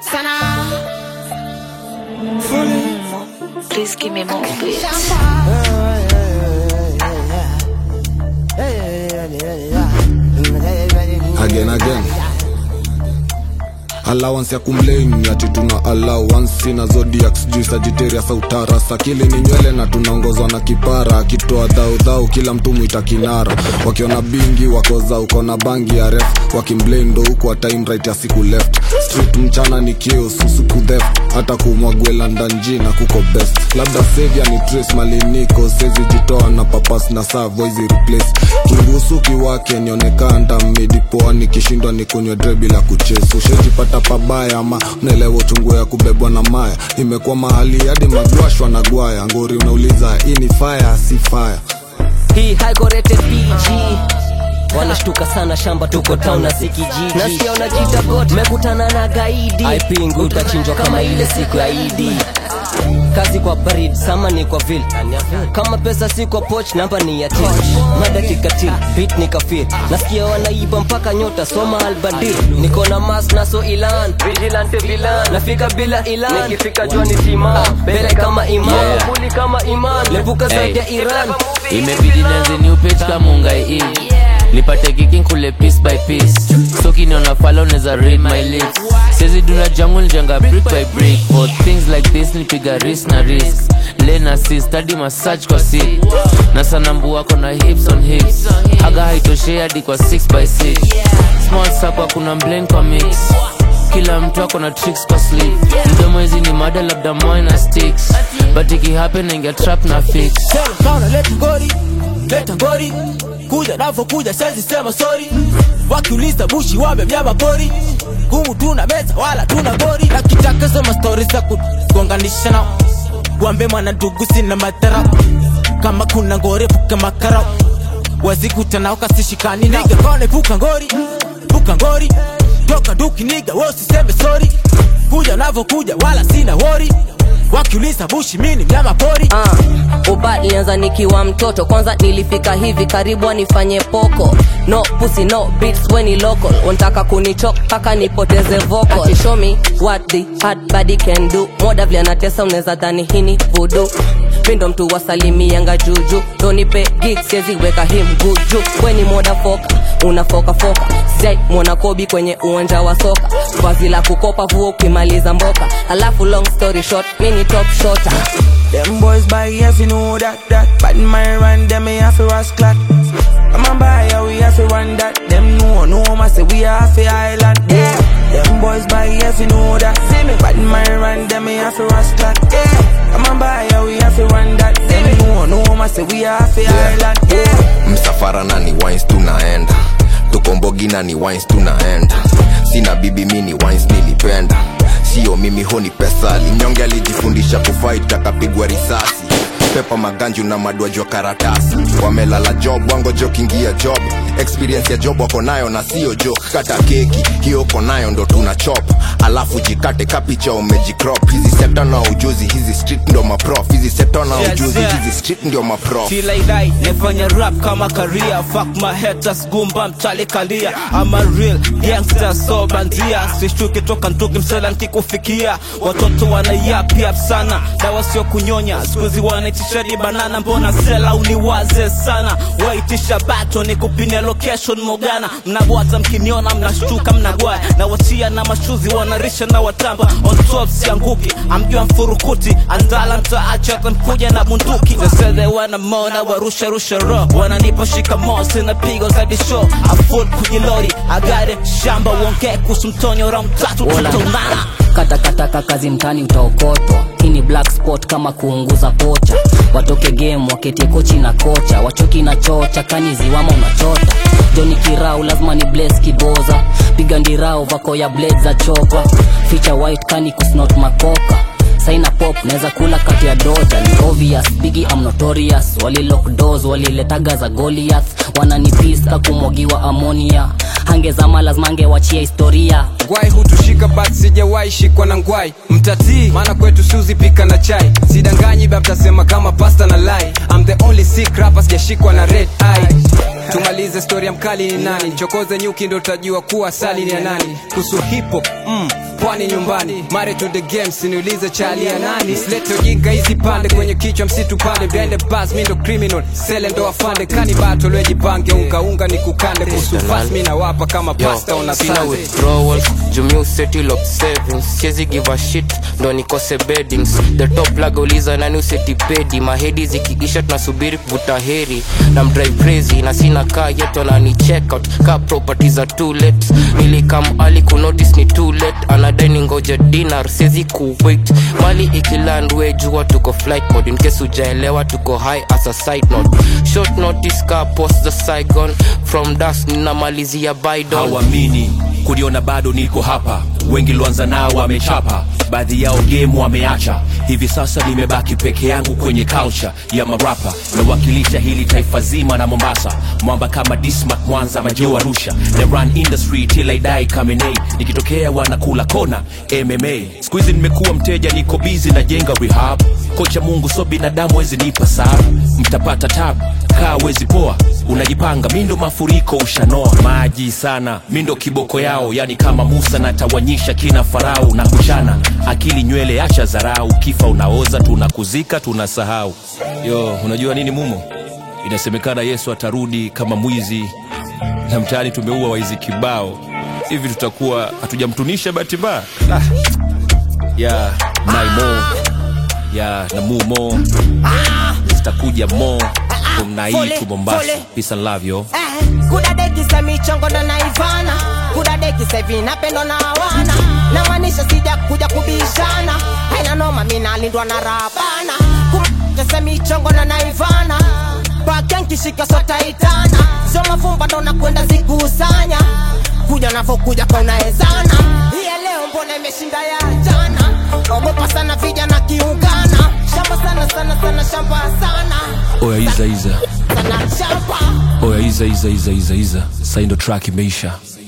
Sana. Please give me more beats. again again allowance ya kumleni ati tuna allowance na zodiac sijui sagitarius au taras akili ni nywele na tunaongozwa na kipara akitoa dhaudhau kila mtu mwita kinara wakiona bingi wakoza uko na bangi ya ref wakimblendo huku time right ya siku left street mchana ni chaos usiku theft hata kumwagwela ndanji na kuko best labda savia ni trace maliniko sezi jitoa na papas na saa voice replace kingusuki wake nionekanda midipoa nikishindwa ni kunywa dre bila kuchesi ushejipata pabaya ama unaelewa uchungu ya kubebwa na maya imekuwa mahali hadi magwashwa na gwaya ngori unauliza hii ni fire si fire hii high rated PG wanashtuka sana shamba tuko town na sikijiji nasikia unajita god mekutana na gaidi aipingu utachinjwa kama ile siku ya idi kazi kwa barid sama ni kwa vil kama pesa si kwa poch namba ni ya til mada kikatil bit ni kafir nasikia wanaiba mpaka nyota soma albadil niko na mas naso ilan vigilante vilan nafika bila ilan nikifika jua ni tima mbele kama iman Yeah. muli kama iman lepuka zaidi ya iran imebidi nianze new page kama ungai hivi nipate kiki nkule piece by piece so kiniona fala unaweza read my lips sezi duna jangu nijanga brick by brick for things like this nipiga risk na risk lena si study massage kwa si na sanambu wako na hips on hips haga haitoshei hadi kwa 6 by 6 small sapa kuna blend kwa mix kila mtu ako na tricks kwa sleep mdomo hizi ni mada labda moy na sticks but ikihappen naingia trap na fix Kauna leta ngori, leta ngori Kuja navo kuja sezi sema sorry Wakiuliza bushi wamemnyama pori Humu tuna meza wala tuna gori Na kitaka soma stories za kugonganisha nao Wambe mwana ndugu sina madharau Kama kuna ngori puka makarau Wazikuta nao kasishikani nao Niga kone puka ngori, puka ngori Toka duki niga wosiseme sorry Kuja navo kuja wala sina wori Wakiuliza bushi mini mnyama pori uh, uba ilianza nikiwa mtoto kwanza nilifika hivi karibu nifanye poko no pussy no beats when ni local untaka kunichok mpaka nipoteze vocal Ati show me what the hard body can do moda vile anatesa unaweza dhani hini vudu mindo mtu wasalimianga juju donipe gig siezi weka him guju weni moda foka unafoka foka sijai mwona kobi kwenye uwanja wa soka vazi la kukopa vuo ukimaliza mboka alafu long story short mini top shota Them boys buy if you know that that Bad man run them me have to rush clock I'm a buy yeah, we have to run that Them know no I say we have to island yeah. Them boys buy if you know that See me Bad man run them me have to rush clock yeah. I'm a buy yeah, we have to run that Them know no I say we have to island yeah. msafara na ni wines tunaenda tukombogi na ni wines tunaenda sina bibi mi ni wines nilipenda sio mimi ho ni pesa linyonge alijifundisha kufight akapigwa risasi pepa maganju na madwajwa karatasi wamelala job wangojo kingia job experience ya job wako nayo na sio jo kata keki hiyo uko nayo ndo tuna chop alafu jikate kapicha umejikrop hizi sekta na ujuzi hizi street ndo maprof hizi sekta na Yes, ujuzi sir. hizi street ndio maprof Feel like die, nifanya rap kama career Fuck my haters, gumba mchale kalia I'm a real gangster, so bandia Sishtuki toka ntuki msela nkikufikia Watoto wana yap yap sana Dawa sio kunyonya, skuzi wanaitisha di banana Mbona sela uniwaze sana Waitisha bato ni kupine location mogana Mnabwata mkiniona mnashtuka mnagwaya Na wachia na mashuzi wanarisha na watamba On top sianguki, amjua mfurukuti Andala mtaacha kankuja na bunduki They say they wanna more na warusha rusha ro Wananipa shikamoo sina pigo za disho Afull kujilori, agare shamba Uongee kuhusu mtonyo round tatu tutaonana katakataka kazi mtani utaokotwa hii ni black spot kama kuunguza pocha watoke game waketie kochi na kocha wachoki na chocha kaniziwama unachota joni kirau lazima ni bles kiboza piga ndirau vako ya blade za chopa ficha white kani kusnot makoka saina pop naweza kula kati ya doja ni obvious bigi am notorious wali lock doors waliletaga za goliath wananipista kumwagiwa amonia hangezama lazima angewachia historia ngwai hutushika but sijawahi shikwa na ngwai mtatii maana kwetu suzi pika na chai sidanganyi baptasema kama pasta na lai I'm the only sick rapper sijashikwa na red eye tumalize stori ya mkali ni nani chokoze nyuki ndo utajua kuwa sali ni ya nani kuhusu hipo mm, pwani nyumbani mare to the games niulize chali ya nani silete ujinga hizi pande kwenye kichwa msitu pande blende bas mi ndo criminal sele ndo afande kani bato lwejipange unga unga ni kukande kuhusu fast mi nawapa kama pasta ona sina sande withdrawal jumia usettle of savings siezi give a shit ndo nikose beddings the top lag uliza nani useti pedi mahedi zikiisha tunasubiri kuvuta heri na mdrive crazy na sina kaa yeto na ni check out ka properties are too late nilikam ali kunotice ni too late anadai ni ngoja dinar siezi kuwait mali ikiland we jua tuko flight mode in case ujaelewa tuko high as a side note short notice ka post the saigon from das ninamalizia bydon hawamini kuliona bado niko hapa wengi lianza nao wamechapa baadhi yao game wameacha hivi sasa nimebaki peke yangu kwenye culture ya marapa nawakilisha hili taifa zima na mombasa mwamba kama dismak mwanza majeo arusha the run industry till I die kamenei nikitokea wanakula kona mma siku hizi nimekuwa mteja niko bizi na jenga rehab kocha mungu so binadamu wezi nipa saa mtapata tabu kaa wezi poa unajipanga mindo mafuriko ushanoa maji sana mindo kiboko yao yani kama musa natawanyisha kina farao na kuchana akili nywele acha zarau kifa unaoza tunakuzika tunasahau yo unajua nini mumo inasemekana yesu atarudi kama mwizi na mtaani tumeua waizi kibao hivi tutakuwa hatujamtunisha bahati mbaya ah. ya naimo ya namumo zitakuja mo kumnai tu mombasa peace and love yo Eh, kudadekisa michongo ndo naivana kudadekisa hivi napendo na wana namaanisha sija kuja kubishana haina noma minalindwa na rabana kumtese michongo ndo naivana pakenkishika sotaitana sio mafumba ndo nakwenda zikusanya kuja navokuja kaunaezana hiya leo mbona imeshinda ya jana ogopa sana vijana kiungana shamba sana sana sana shamba sana oya iza iza sana shamba oya iza iza iza iza iza saindo track imeisha